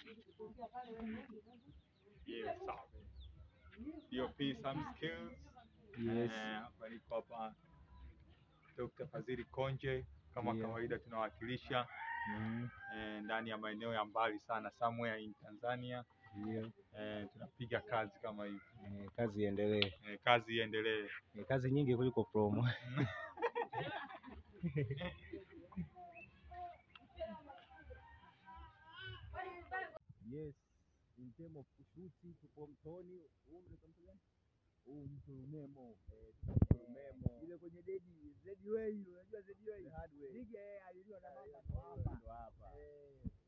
Yes, safi. DOP some skills. Yes. Eh, hapa niko hapa Dr. Fadhili Konje kama Ndio. kawaida tunawakilisha Mm, eh, ndani ya maeneo ya mbali sana somewhere in Tanzania Ndio. eh, tunapiga kazi kama hivi Eh, kazi iendelee. eh, kazi iendelee. Eh, kazi nyingi kuliko promo. Yes, in term of kushuti tupo mtoni. Huu mnaitwa mto gani? Huu mto Rumemo. Eh, tupo mto Rumemo. Ile kwenye dedi, Zedway, unajua Zedway? Hardway. Lige aliliwa na mama ndo hapa. Ndo hapa. Eh.